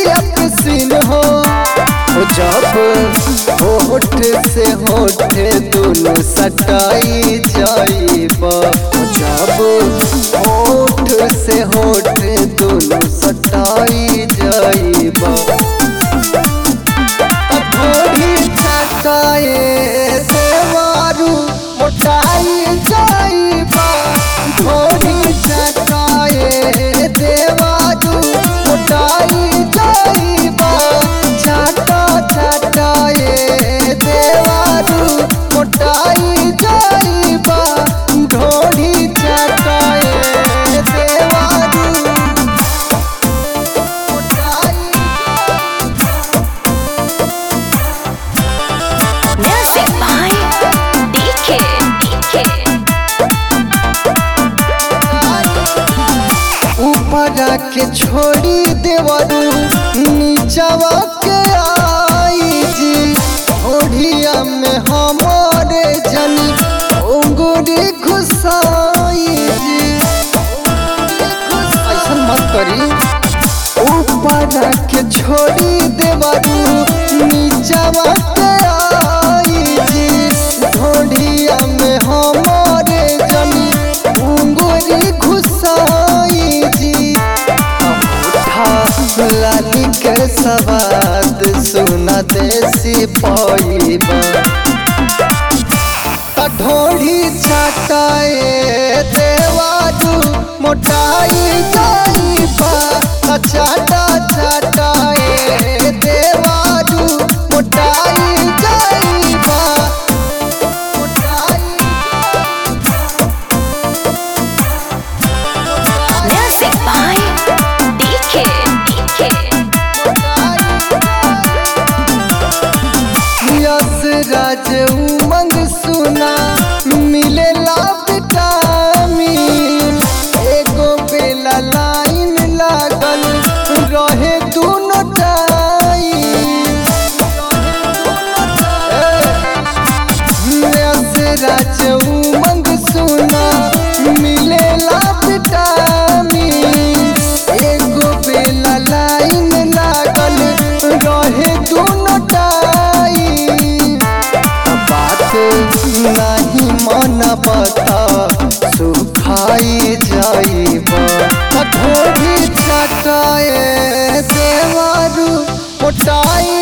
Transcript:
गलिया पे सीन हो ओ जब होठ से होठ दोनों सटाई जाइब ओ जब होठ से होठ दोनों सटाई जाइब थोड़ी चटाए देवारू मोटाई जाइबा थोड़ी चटाए देवारू मोटाई जाइबा चाटा चटाए देवारू मोटाई जाइबा ढोड़ी चटाए देवारू मोटाई Music by DK. DK. ऊपर के छोड़ी देवरू नीचवा के आई जी ओढ़िया में हमारे जनी उंगुरी घुसाई जी ऐसा मत करी ऊपर के छोड़ी देवरू नीचवा के आई जी ओढ़िया में हमारे जनी उंगुरी घुसाई जी अंगूठा लाली के सवाद सुना देसी पाइबा ढोढ़ी चटाए देवारू मोटाई जाइबा चाटा चटाए देवारू मोटाई जाइबा मोटाई Music by DK. DK. Yash Raj उमंग सुना मिलेला विटामिन एगो बेला लाइन लागल रहे दोनों टाइम यस राज उमंग सुना मिलेला विटामिन एगो बेला लाइन लागल रहे दोनों टाइम बात नहीं मन बता सुखाई जाइब ढोरी चटाए देवारू मोटाई